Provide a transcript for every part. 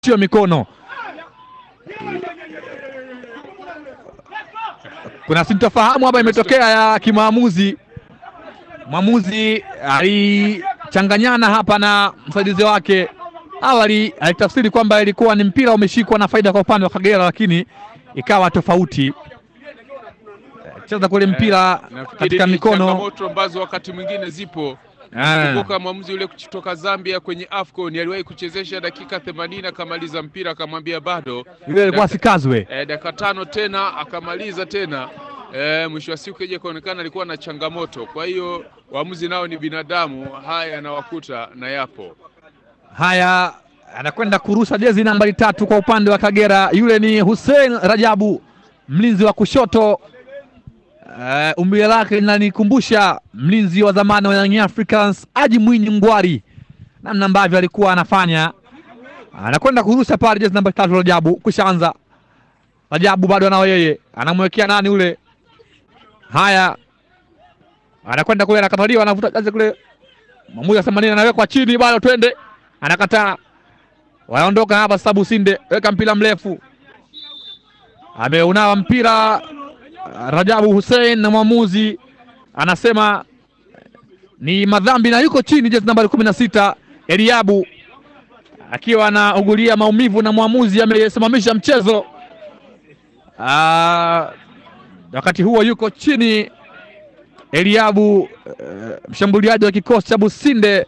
sio mikono. Kuna sintofahamu hapa imetokea ya kimaamuzi. Mwamuzi alichanganyana hapa na msaidizi wake. Awali alitafsiri kwamba ilikuwa ni mpira umeshikwa na faida kwa upande wa Kagera, lakini ikawa tofauti. Cheza kule mpira Nafikiri katika ni mikono. changamoto ambazo wakati mwingine zipo. Ah. Kumbuka mwamuzi yule kutoka Zambia kwenye AFCON aliwahi kuchezesha dakika 80 akamaliza mpira akamwambia bado Yule alikuwa sikazwe. eh, dakika tano tena akamaliza tena eh, mwisho wa siku ije kuonekana alikuwa na changamoto. Kwa hiyo waamuzi nao ni binadamu, haya yanawakuta na yapo. Haya, anakwenda kurusha jezi nambari tatu kwa upande wa Kagera. Yule ni Hussein Rajabu, mlinzi wa kushoto. Uh, umbile lake linanikumbusha mlinzi wa zamani wa Young Africans Aji Mwinyi Ngwari, namna ambavyo alikuwa anafanya. Anakwenda kurusha pale jezi nambari tatu Rajabu, kushaanza. Rajabu bado anao yeye, anamwekea nani ule? Haya, anakwenda kule, anakataliwa, anavuta jezi kule Mwamuzi asema nini? Anawekwa chini, bado twende, anakataa. Wanaondoka hapa sasa. Businde weka mpira mrefu, ameunawa mpira Rajabu Hussein, na mwamuzi anasema ni madhambi na yuko chini, jezi nambari kumi na sita Eliabu akiwa anaugulia maumivu, na mwamuzi amesimamisha mchezo. Ah, wakati huo yuko chini Eliabu eh, mshambuliaji wa kikosi cha Businde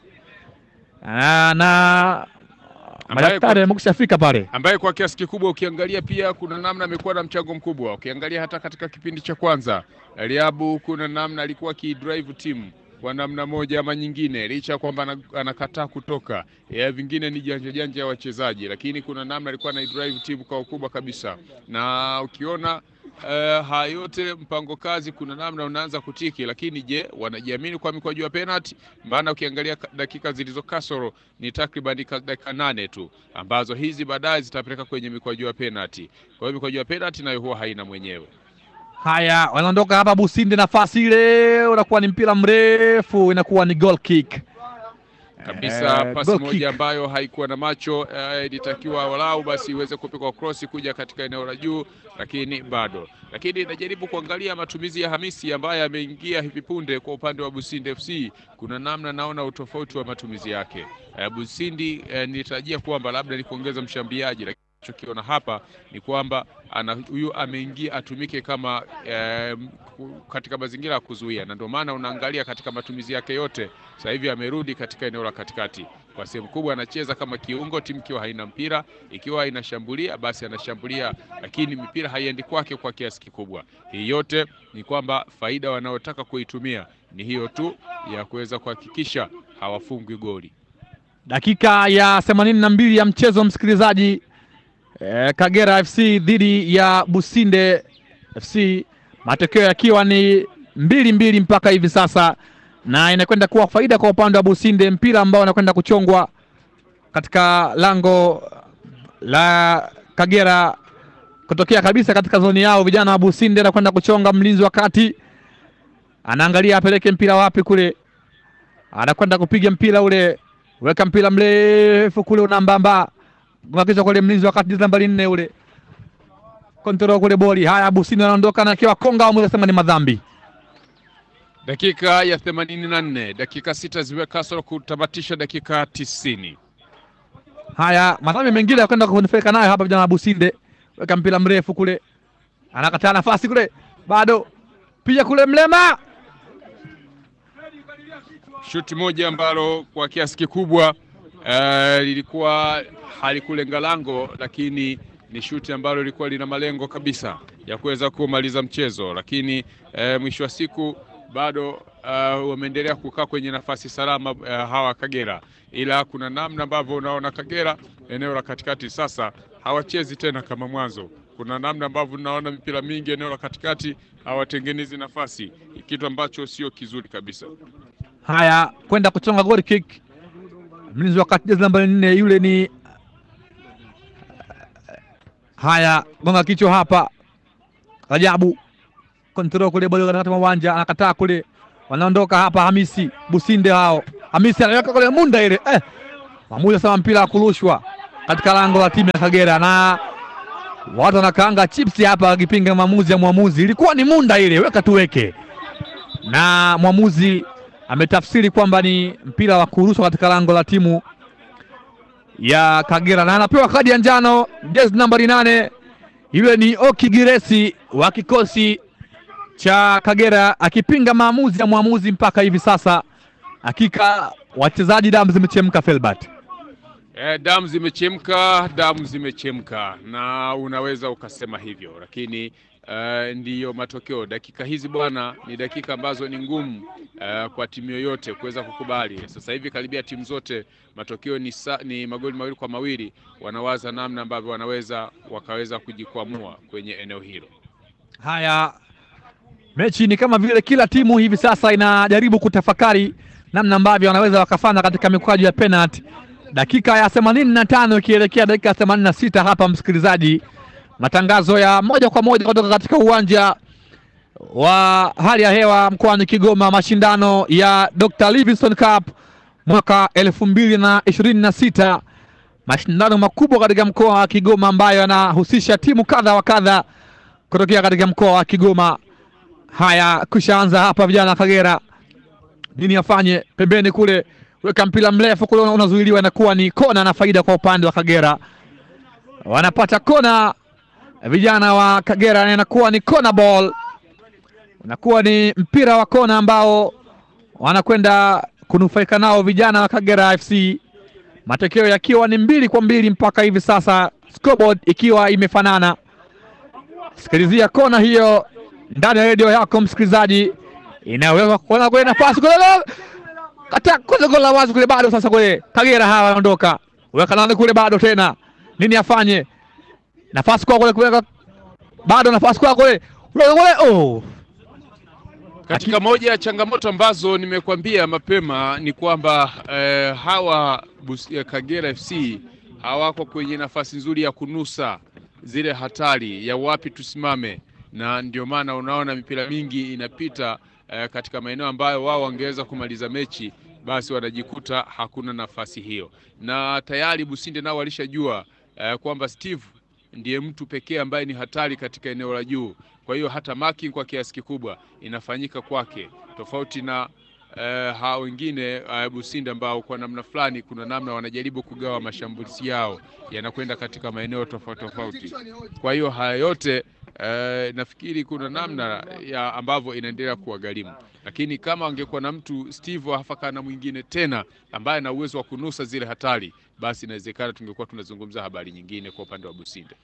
Ah, na madaktari wamekushafika pale. ambaye kwa kiasi kikubwa ukiangalia pia kuna namna amekuwa na mchango mkubwa. Ukiangalia hata katika kipindi cha kwanza, Eliabu kuna namna alikuwa akidrive timu kwa namna moja ama nyingine, licha ya kwamba ana- anakataa kutoka ya vingine ni janja janja ya wachezaji, lakini kuna namna alikuwa anaidrive timu kwa ukubwa kabisa, na ukiona Uh, haya yote mpango kazi, kuna namna unaanza kutiki, lakini je, wanajiamini kwa mikwaju ya penalty? Maana ukiangalia ka- dakika zilizo kasoro ni takriban ka- dakika nane tu ambazo hizi baadaye zitapeleka kwenye mikwaju ya penalty. Kwa hiyo mikwaju ya penalty nayo huwa haina mwenyewe. Haya, wanaondoka hapa Businde, nafasi ile unakuwa ni mpira mrefu, inakuwa ni goal kick kabisa Eh, pasi goal moja kick. ambayo haikuwa na macho eh, ilitakiwa walau basi iweze kupigwa cross kuja katika eneo la juu, lakini bado. Lakini najaribu kuangalia matumizi ya Hamisi ambaye ameingia hivi punde kwa upande wa Busindi FC, kuna namna naona utofauti wa matumizi yake. Eh, Busindi eh, nilitarajia kwamba labda ni kuongeza mshambuliaji lakini nachokiona hapa ni kwamba ana huyu ameingia atumike kama eh, ku- katika mazingira ya kuzuia, na ndio maana unaangalia katika matumizi yake yote sasa hivi amerudi katika eneo la katikati kwa sehemu kubwa, anacheza kama kiungo, timu ikiwa haina mpira, ikiwa inashambulia basi anashambulia, lakini mipira haiendi kwake kwa kiasi kikubwa. Hii yote ni kwamba faida wanaotaka kuitumia ni hiyo tu ya kuweza kuhakikisha hawafungwi goli. dakika ya themanini na mbili ya mchezo msikilizaji. Eh, Kagera FC dhidi ya Businde FC, matokeo yakiwa ni mbili mbili mpaka hivi sasa, na inakwenda kuwa faida kwa upande wa Businde, mpira ambao unakwenda kuchongwa katika lango la Kagera kutokea kabisa katika zoni yao. Vijana wa Businde anakwenda kuchonga, mlinzi wa kati anaangalia apeleke mpira wapi kule, anakwenda kupiga mpira ule weka mpira mrefu kule unambamba unakisha kule mlinzi wakati jezi nambari nne ule kontrol kule boli. Haya, Busini anaondoka na akiwa konga au sema ni madhambi. Dakika ya 84, dakika sita ziwe kasoro kutamatisha dakika tisini. Haya, madhambi mengine yakwenda kunufaika nayo hapa vijana wa Businde. Weka mpira mrefu kule, anakataa nafasi kule, bado pia kule mlema Shuti moja ambalo kwa kiasi kikubwa eh, lilikuwa halikulenga lango, lakini ni shuti ambalo lilikuwa lina malengo kabisa ya kuweza kumaliza mchezo, lakini eh, mwisho wa siku bado eh, wameendelea kukaa kwenye nafasi salama eh, hawa Kagera, ila kuna namna ambavyo unaona Kagera eneo la katikati sasa hawachezi tena kama mwanzo. Kuna namna ambavyo unaona mipira mingi eneo la katikati hawatengenezi nafasi, kitu ambacho sio kizuri kabisa. Haya, kwenda kuchonga goal kick, mlinzi wa kati jezi nambari nne yule ni haya, gonga kichwa hapa, Rajabu kontrol kule bado katikati mwa uwanja, anakataa kule, wanaondoka hapa. Hamisi Businde hao, Hamisi anaweka kule munda ile eh, mwamuzi asema mpira wa kurushwa. katika lango la timu ya Kagera, na watu wanakaanga chips hapa wakipinga maamuzi ya mwamuzi. Ilikuwa ni munda ile, weka tuweke, na mwamuzi ametafsiri kwamba ni mpira wa kurushwa katika lango la timu ya Kagera, na anapewa kadi ya njano jezi nambari nane. Yule ni Oki Giresi wa kikosi cha Kagera akipinga maamuzi ya mwamuzi mpaka hivi sasa. Hakika wachezaji damu zimechemka Felbert. Eh, damu zimechemka, damu zimechemka, na unaweza ukasema hivyo, lakini eh, ndiyo matokeo. Dakika hizi bwana, ni dakika ambazo ni ngumu eh, kwa timu yoyote kuweza kukubali. Sasa hivi karibia timu zote matokeo ni, sa, ni magoli mawili kwa mawili, wanawaza namna ambavyo wanaweza wakaweza kujikwamua kwenye eneo hilo. Haya, mechi ni kama vile kila timu hivi sasa inajaribu kutafakari namna ambavyo wanaweza wakafanya katika mikwaju ya penalty. Dakika ya themanini na tano ikielekea dakika ya themanini na sita hapa, msikilizaji, matangazo ya moja kwa moja kutoka katika uwanja wa hali ya hewa mkoani Kigoma, mashindano ya Dr. Livingstone Cup mwaka elfu mbili na ishirini na sita mashindano makubwa katika mkoa wa Kigoma ambayo yanahusisha timu kadha wa kadha kutokea katika mkoa wa Kigoma. Haya, kushaanza hapa, vijana wa Kagera nini afanye? Pembeni kule, weka mpira mrefu kule, unazuiliwa, inakuwa ni kona na faida kwa upande wa Kagera. Wanapata kona vijana wa Kagera, na inakuwa ni kona ball, unakuwa ni mpira wa kona ambao wanakwenda kunufaika nao vijana wa Kagera FC, matokeo yakiwa ni mbili kwa mbili mpaka hivi sasa, scoreboard ikiwa imefanana. Sikilizia kona hiyo ndani ya redio yako msikilizaji, inaweza kuona kwenye nafasi kule kata kule gola wazi kule, bado sasa kule Kagera hawa wanaondoka, weka nani kule, bado tena nini afanye? Nafasi kwa kule kule, bado nafasi kwa kule kule, oh Katika moja ya changamoto ambazo nimekuambia mapema ni kwamba eh, hawa Bus- ya Kagera FC hawako kwenye nafasi nzuri ya kunusa zile hatari ya wapi tusimame, na ndio maana unaona mipira mingi inapita eh, katika maeneo ambayo wao wangeweza kumaliza mechi, basi wanajikuta hakuna nafasi hiyo, na tayari Businde nao walishajua eh, kwamba Steve ndiye mtu pekee ambaye ni hatari katika eneo la juu. Kwa hiyo hata marking kwa kiasi kikubwa inafanyika kwake, tofauti na eh, hao wengine uh, Businde ambao kwa namna fulani, kuna namna wanajaribu kugawa mashambulizi yao yanakwenda katika maeneo tofauti tofauti. Kwa hiyo haya yote eh, nafikiri kuna namna ya ambavyo inaendelea kuwagharimu, lakini kama angekuwa na mtu Steve hafaka na mwingine tena ambaye ana uwezo wa kunusa zile hatari, basi inawezekana tungekuwa tunazungumza habari nyingine kwa upande wa Businde.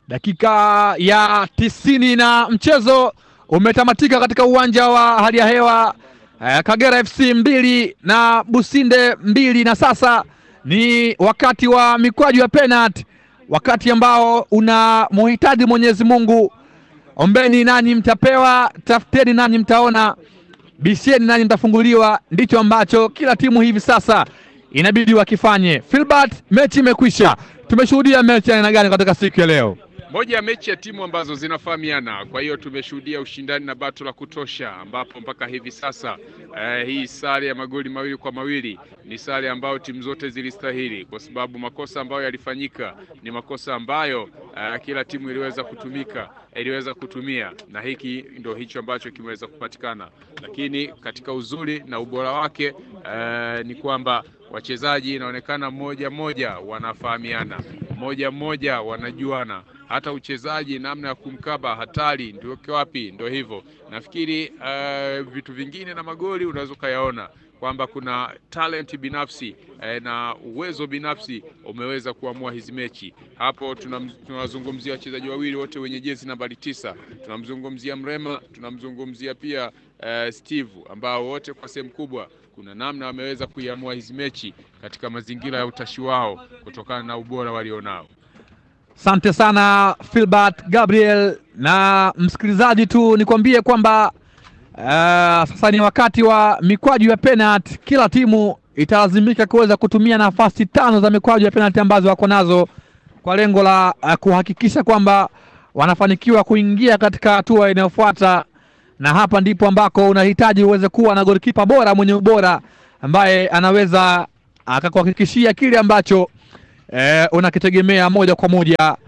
Dakika ya tisini na mchezo umetamatika katika uwanja wa hali ya hewa eh, Kagera FC mbili na Businde mbili, na sasa ni wakati wa mikwaju ya penalty, wakati ambao una muhitaji Mwenyezi Mungu. Ombeni nanyi mtapewa, tafuteni nanyi mtaona, bisheni nanyi mtafunguliwa. Ndicho ambacho kila timu hivi sasa inabidi wakifanye. Filbert, mechi imekwisha. Tumeshuhudia mechi ya aina gani katika siku ya leo? Moja ya mechi ya timu ambazo zinafahamiana, kwa hiyo tumeshuhudia ushindani na bato la kutosha, ambapo mpaka hivi sasa eh, hii sare ya magoli mawili kwa mawili ni sare ambayo timu zote zilistahili, kwa sababu makosa ambayo yalifanyika ni makosa ambayo eh, kila timu iliweza kutumika iliweza kutumia, na hiki ndio hicho ambacho kimeweza kupatikana, lakini katika uzuri na ubora wake eh, ni kwamba wachezaji inaonekana mmoja mmoja wanafahamiana, mmoja mmoja wanajuana hata uchezaji, namna ya kumkaba hatari ndio wapi, ndio hivyo. Nafikiri uh, vitu vingine na magoli unaweza ukayaona kwamba kuna talent binafsi eh, na uwezo binafsi umeweza kuamua hizi mechi. Hapo tunam- tunawazungumzia wachezaji wawili wote wenye jezi nambari tisa, tunamzungumzia Mrema, tunamzungumzia pia eh, Steve ambao wote kwa sehemu kubwa kuna namna wameweza kuiamua hizi mechi katika mazingira ya utashi wao kutokana na ubora walionao. Asante sana Filbert Gabriel. Na msikilizaji tu nikwambie kwamba uh, sasa ni wakati wa mikwaju ya penalty. Kila timu italazimika kuweza kutumia nafasi tano za mikwaju ya penalty ambazo wako nazo kwa lengo la uh, kuhakikisha kwamba wanafanikiwa kuingia katika hatua inayofuata, na hapa ndipo ambako unahitaji uweze kuwa na golikipa bora mwenye ubora ambaye anaweza akakuhakikishia kile ambacho eh, unakitegemea moja kwa moja.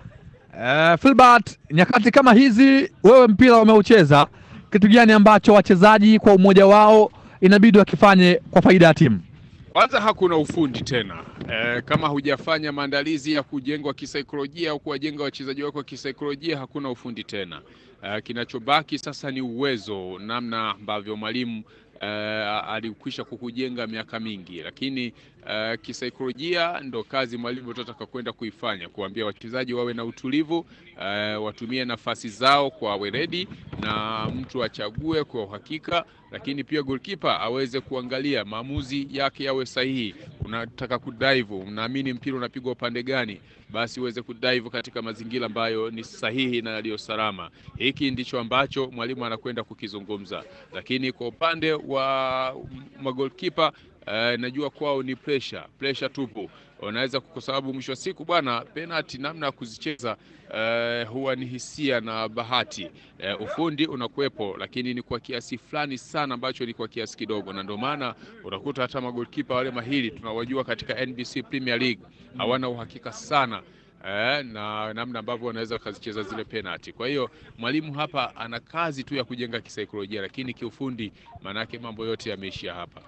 Eh, Filbert, nyakati kama hizi wewe mpira umeucheza, kitu gani ambacho wachezaji kwa umoja wao inabidi wakifanye kwa faida ya timu? Kwanza hakuna ufundi tena e, kama hujafanya maandalizi ya kujengwa kisaikolojia au kuwajenga wachezaji wako kisaikolojia, hakuna ufundi tena. E, kinachobaki sasa ni uwezo, namna ambavyo mwalimu e, alikwisha kukujenga miaka mingi, lakini e, kisaikolojia ndo kazi mwalimu atataka kwenda kuifanya, kuambia wachezaji wawe na utulivu e, watumie nafasi zao kwa weledi na mtu achague kwa uhakika lakini pia goalkeeper aweze kuangalia maamuzi yake yawe sahihi. Unataka kudive, unaamini mpira unapigwa upande gani, basi uweze kudive katika mazingira ambayo ni sahihi na yaliyo salama. Hiki ndicho ambacho mwalimu anakwenda kukizungumza, lakini kwa upande wa magolkipa Uh, najua kwao ni pressure pressure tupu, unaweza kwa sababu mwisho wa siku bwana, penalty namna ya kuzicheza uh, huwa ni hisia na bahati. Uh, ufundi unakuwepo, lakini ni kwa kiasi fulani sana ambacho ni kwa kiasi kidogo, na ndio maana unakuta hata magolkipa wale mahiri tunawajua katika NBC Premier League hawana uhakika sana Eh, na namna ambavyo wanaweza wakazicheza zile penalty. Kwa hiyo mwalimu hapa ana kazi tu ya kujenga kisaikolojia, lakini kiufundi maanake mambo yote yameishia hapa.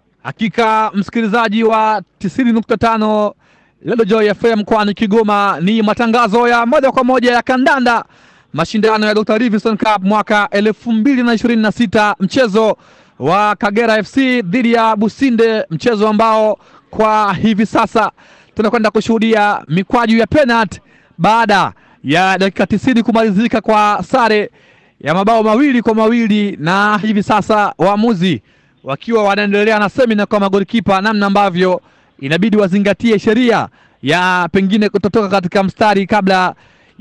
Hakika msikilizaji wa tisini nukta tano Lelo Joy FM mkoani Kigoma, ni matangazo ya moja kwa moja ya kandanda, mashindano ya Dr. Livingstone Cup mwaka elfu mbili na ishirini na sita mchezo wa Kagera FC dhidi ya Businde, mchezo ambao kwa hivi sasa tunakwenda kushuhudia mikwaju ya penalty baada ya dakika tisini kumalizika kwa sare ya mabao mawili kwa mawili na hivi sasa waamuzi wakiwa wanaendelea na semina kwa magolikipa, namna ambavyo inabidi wazingatie sheria ya pengine kutotoka katika mstari kabla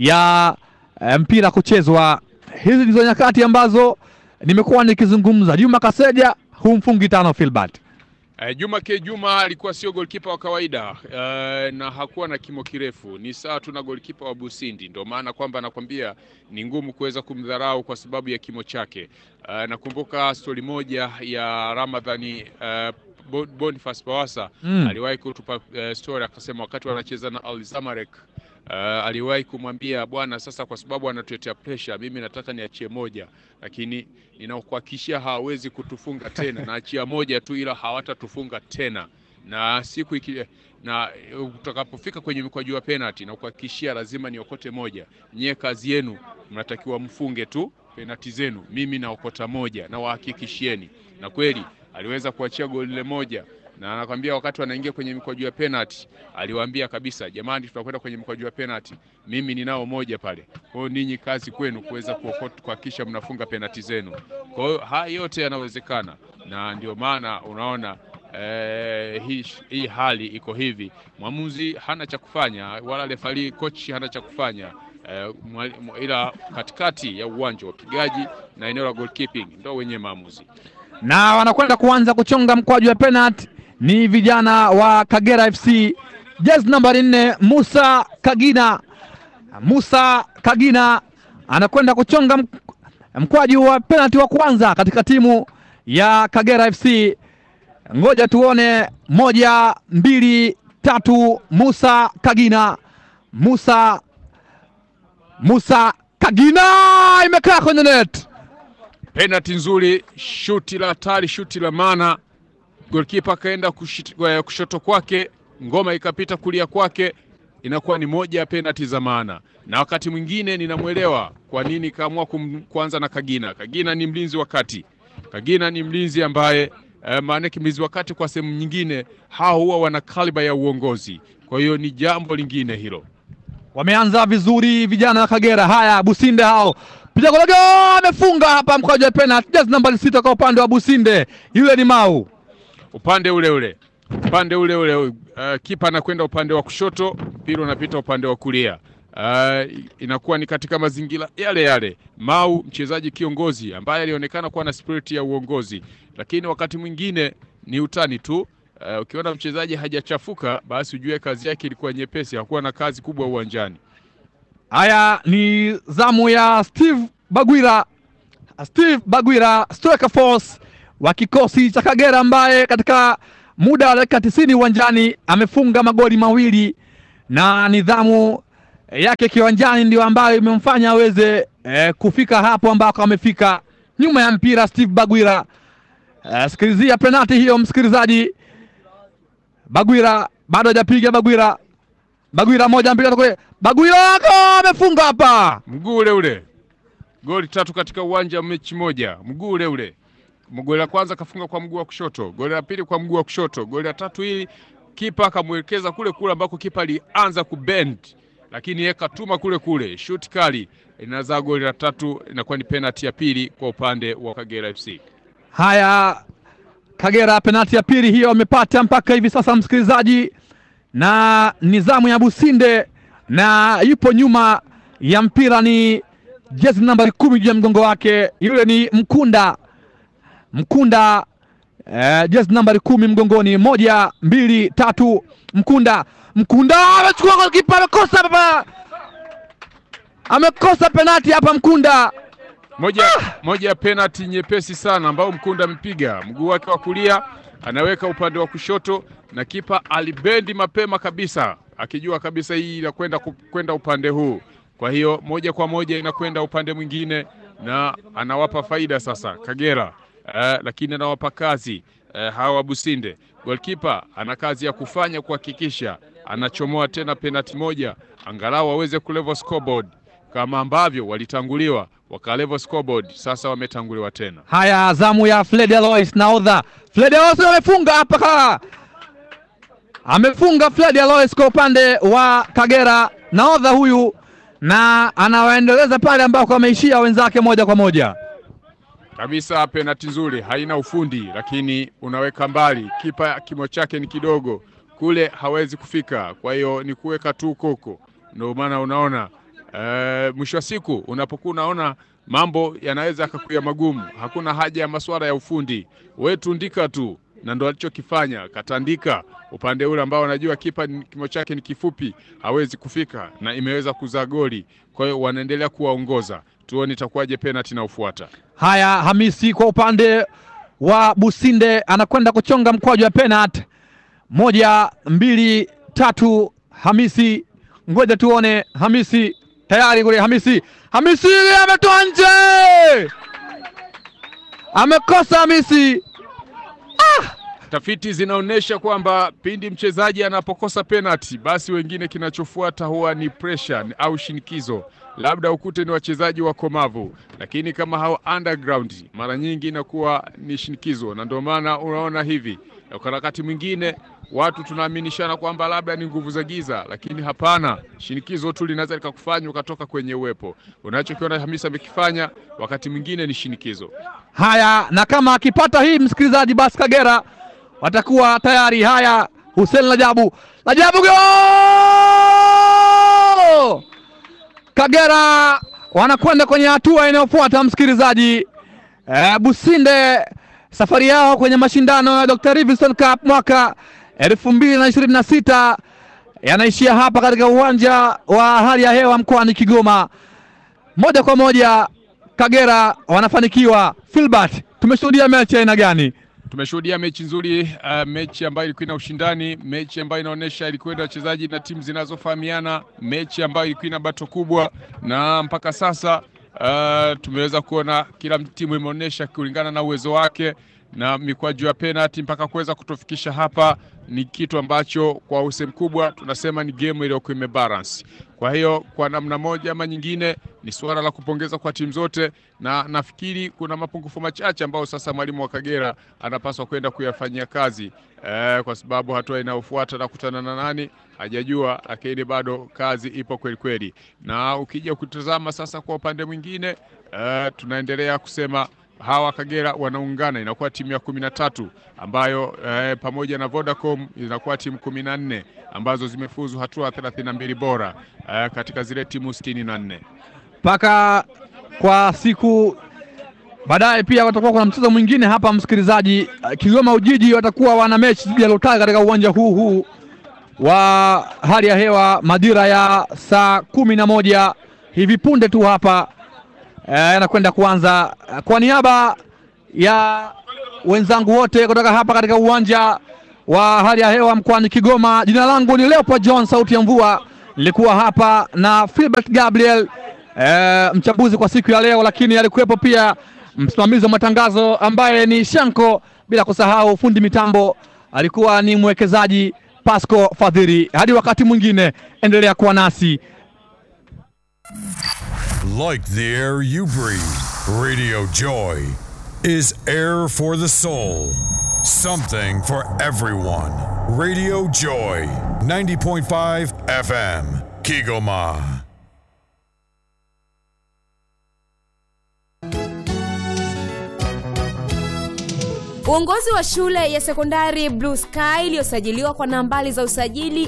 ya e, mpira kuchezwa. Hizi ndizo nyakati ambazo nimekuwa nikizungumza. Juma Kaseja humfungi tano Filbert. Uh, Juma K Juma alikuwa sio golkipa wa kawaida uh, na hakuwa na kimo kirefu, ni sawa tu na golkipa wa Busindi. Ndio maana kwamba nakwambia ni ngumu kuweza kumdharau kwa sababu ya kimo chake. Uh, nakumbuka stori moja ya Ramadhani uh, Boniface Bawasa Mm. aliwahi kutupa uh, story akasema, wakati wanacheza na Al Zamalek uh, aliwahi kumwambia bwana, sasa kwa sababu anatuletea pressure, mimi nataka niachie moja, lakini ninakuhakikishia hawawezi kutufunga tena, naachia moja tu, ila hawatatufunga tena na siku iki, na utakapofika kwenye mikwaju ya penalty na kuhakikishia lazima niokote moja. Nyie kazi yenu mnatakiwa mfunge tu penalty zenu, mimi naokota moja na wahakikishieni. Na kweli aliweza kuachia goli lile moja, na anakwambia wakati wanaingia kwenye mikwaju ya penalty aliwaambia kabisa, jamani, tutakwenda kwenye mikwaju ya penalty, mimi ninao moja pale. Kwa hiyo ninyi kazi kwenu kuweza kuokota kuhakikisha mnafunga penalty zenu. Kwa hiyo haya yote yanawezekana, na ndio maana unaona Eh, hii, hii hali iko hivi, mwamuzi hana cha kufanya wala refari coach hana cha kufanya eh, mwa- mwa- ila katikati ya uwanja wapigaji na eneo la goalkeeping ndio wenye maamuzi. na wanakwenda kuanza kuchonga mkwaju wa penalty ni vijana wa Kagera FC, jezi nambari nne Musa Kagina. Musa Kagina anakwenda kuchonga mk- mkwaju wa penalty wa kwanza katika timu ya Kagera FC. Ngoja tuone, moja, mbili, tatu. Musa Kagina, Musa Musa Kagina, imekaa kwenye net. Penalty nzuri, shuti la hatari, shuti la maana. Goalkeeper akaenda kushit- eh, kushoto kwake, ngoma ikapita kulia kwake, inakuwa ni moja ya penalty za maana. Na wakati mwingine ninamwelewa kwa nini kaamua kum- kuanza na Kagina. Kagina ni mlinzi wa kati, Kagina ni mlinzi ambaye eh, maanake mlinzi wa kati kwa sehemu nyingine hao huwa wana kaliba ya uongozi, kwa hiyo ni jambo lingine hilo. Wameanza vizuri vijana wa Kagera. Haya, Businde hao piga golago, amefunga hapa mkwaju wa penalty, jezi nambari sita kwa upande wa Businde, yule ni Mau. upande ule ule upande ule ule uh, kipa anakwenda upande wa kushoto, mpira unapita upande wa kulia. Uh, inakuwa ni katika mazingira yale yale. Mau mchezaji kiongozi ambaye alionekana kuwa na spirit ya uongozi, lakini wakati mwingine ni utani tu. Uh, ukiona mchezaji hajachafuka basi ujue kazi yake ilikuwa nyepesi, hakuwa na kazi kubwa uwanjani. Haya ni zamu ya Steve Bagwira, Steve Bagwira striker force wa kikosi cha Kagera ambaye katika muda wa dakika tisini uwanjani amefunga magoli mawili na nidhamu yake kiwanjani ndio ambayo imemfanya aweze eh, kufika hapo ambako amefika. Nyuma ya mpira Steve Bagwira. Eh, sikilizia penalti hiyo msikilizaji. Bagwira bado hajapiga. Bagwira, Bagwira moja mbili tatu, Bagwira ako amefunga hapa. Mguu ule ule, goli tatu katika uwanja wa mechi moja, mguu ule ule. Goli la kwanza kafunga kwa mguu wa kushoto, goli la pili kwa mguu wa kushoto, goli la tatu hili kipa akamwelekeza kule kule ambako kipa alianza kubend, lakini yeye katuma kule kule, shoot kali inazaa goli la tatu, inakuwa ni penalti ya pili kwa upande wa Kagera FC. Haya, Kagera penalti ya pili hiyo amepata mpaka hivi sasa, msikilizaji, na nizamu ya Businde na yupo nyuma ya mpira ni jezi nambari kumi juu ya mgongo wake, yule ni Mkunda Mkunda eh, jezi nambari kumi mgongoni. Moja, mbili, tatu, Mkunda Mkunda amechukua golikipa, amekosa hapa, amekosa penalti hapa Mkunda. Moja, moja ya penalti nyepesi sana ambao Mkunda amepiga mguu wake wa kulia anaweka upande wa kushoto, na kipa alibendi mapema kabisa akijua kabisa hii inakwenda kwenda upande huu. Kwa hiyo moja kwa moja inakwenda upande mwingine, na anawapa faida sasa Kagera eh, lakini anawapa kazi eh, hawa Businde. Goalkeeper ana kazi ya kufanya kuhakikisha anachomoa tena penalti moja, angalau waweze kulevel scoreboard kama ambavyo walitanguliwa wakalevel scoreboard, sasa wametanguliwa tena. Haya, zamu ya Fred Alois naodha. Fred Alois amefunga hapa, amefunga Fred Alois kwa upande wa Kagera, naodha huyu, na anawaendeleza pale ambako ameishia wenzake moja kwa moja kabisa. Penalti nzuri, haina ufundi, lakini unaweka mbali. Kipa kimo chake ni kidogo, kule hawezi kufika, kwa hiyo ni kuweka tu koko. Ndio maana unaona Uh, mwisho wa siku unapokuwa unaona mambo yanaweza yakakuya magumu, hakuna haja ya masuala ya ufundi, wewe tundika tu, na ndo alichokifanya. Katandika upande ule ambao anajua kipa kimo chake ni kifupi, hawezi kufika, na imeweza kuzaa goli. Kwa hiyo wanaendelea kuwaongoza, tuone itakuwaje penalti na ufuata. Haya, Hamisi kwa upande wa Businde anakwenda kuchonga mkwaju wa penalti. Moja, mbili, tatu, Hamisi, ngoja tuone Hamisi tayari kule Hamisi, Hamisi ametoa nje, amekosa Hamisi. Ah! Tafiti zinaonyesha kwamba pindi mchezaji anapokosa penalti, basi wengine kinachofuata huwa ni pressure au shinikizo, labda ukute ni wachezaji wakomavu, lakini kama hao underground, mara nyingi inakuwa ni shinikizo, na ndio maana unaona hivi kwa wakati mwingine watu tunaaminishana kwamba labda ni nguvu za giza, lakini hapana. Shinikizo tu linaweza likakufanya ukatoka kwenye uwepo. Unachokiona Hamisa amekifanya wakati mwingine ni shinikizo. Haya, na kama akipata hii msikilizaji, basi Kagera watakuwa tayari. Haya, Hussein Lajabu, Lajabu go! Kagera wanakwenda kwenye hatua inayofuata msikilizaji. E, Businde safari yao kwenye mashindano ya Dr. Livingstone Cup mwaka elfu mbili na ishirini na sita yanaishia hapa katika uwanja wa hali ya hewa mkoani Kigoma. Moja kwa moja Kagera wanafanikiwa. Filbert, tumeshuhudia mechi aina gani? Tumeshuhudia mechi nzuri, uh, mechi ambayo ilikuwa ina ushindani, mechi ambayo inaonyesha ilikuwa na wachezaji na timu zinazofahamiana, mechi ambayo ilikuwa ina bato kubwa, na mpaka sasa uh, tumeweza kuona kila timu imeonyesha kulingana na uwezo wake na mikwaju ya penalti mpaka kuweza kutufikisha hapa ni kitu ambacho kwa usehemu kubwa tunasema ni game iliyokuwa imebalance. Kwa hiyo kwa namna moja ama nyingine ni suala la kupongeza kwa timu zote, na nafikiri kuna mapungufu machache ambayo sasa mwalimu wa Kagera anapaswa kwenda kuyafanyia kazi eh, kwa sababu hatua inayofuata na kutana na nani hajajua, lakini bado kazi ipo kweli kweli, na ukija kutazama sasa kwa upande mwingine eh, tunaendelea kusema hawa Kagera wanaungana inakuwa timu ya kumi na tatu ambayo eh, pamoja na Vodacom inakuwa timu kumi na nne ambazo zimefuzu hatua thelathini na mbili bora eh, katika zile timu sitini na nne mpaka kwa siku baadaye. Pia watakuwa kuna mchezo mwingine hapa, msikilizaji. Kigoma Ujiji watakuwa wana mechi dhidi ya Lutale katika uwanja huu huu wa hali ya hewa majira ya saa kumi na moja hivi punde tu hapa yanakwenda e, kuanza. Kwa niaba ya wenzangu wote kutoka hapa katika uwanja wa hali ya hewa mkoani Kigoma, jina langu ni Leopold John, sauti ya mvua. nilikuwa hapa na Philbert Gabriel e, mchambuzi kwa siku ya leo, lakini alikuwepo pia msimamizi wa matangazo ambaye ni Shanko, bila kusahau fundi mitambo alikuwa ni mwekezaji Pasco Fadhili. Hadi wakati mwingine, endelea kuwa nasi. Like the air you breathe, Radio Joy is air for the soul. Something for everyone. Radio Joy, 90.5 FM, Kigoma. Uongozi wa shule ya sekondari Blue Sky iliyosajiliwa kwa nambari za usajili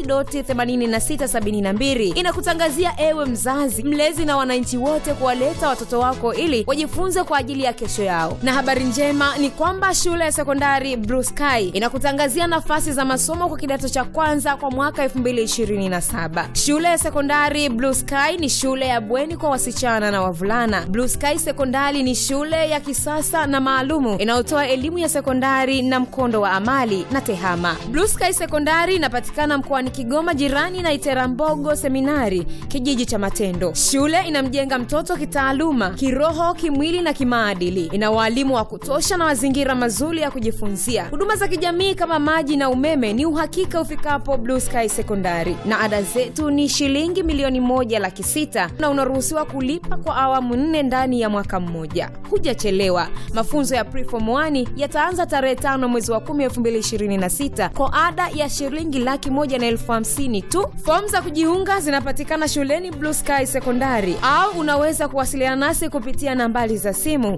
AC.8672 inakutangazia ewe mzazi, mlezi na wananchi wote kuwaleta watoto wako ili wajifunze kwa ajili ya kesho yao. Na habari njema ni kwamba shule ya sekondari Blue Sky inakutangazia nafasi za masomo kwa kidato cha kwanza kwa mwaka 2027. Shule ya sekondari Blue Sky ni shule ya bweni kwa wasichana na wavulana. Blue Sky Sekondari ni shule ya kisasa na maalumu inayotoa elimu ya sekondari na mkondo wa amali na tehama. Blue Sky Sekondari inapatikana mkoani Kigoma, jirani na Iterambogo Seminari, kijiji cha Matendo. Shule inamjenga mtoto kitaaluma, kiroho, kimwili na kimaadili. Ina waalimu wa kutosha na mazingira mazuri ya kujifunzia. Huduma za kijamii kama maji na umeme ni uhakika ufikapo Blue Sky Sekondari, na ada zetu ni shilingi milioni moja laki sita na unaruhusiwa kulipa kwa awamu nne ndani ya mwaka mmoja. Hujachelewa. Mafunzo ya Preform 1 yataanza tarehe tano mwezi wa kumi elfu mbili ishirini na sita kwa ada ya shilingi laki moja na elfu hamsini tu. Fomu za kujiunga zinapatikana shuleni Blue Sky Sekondari, au unaweza kuwasiliana nasi kupitia nambari za simu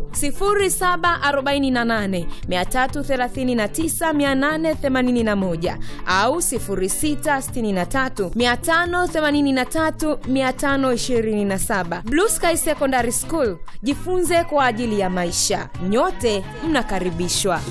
0748 339 881 au 0663 583 527. Blue Sky Secondary School, jifunze kwa ajili ya maisha. Nyote mnakaribishwa.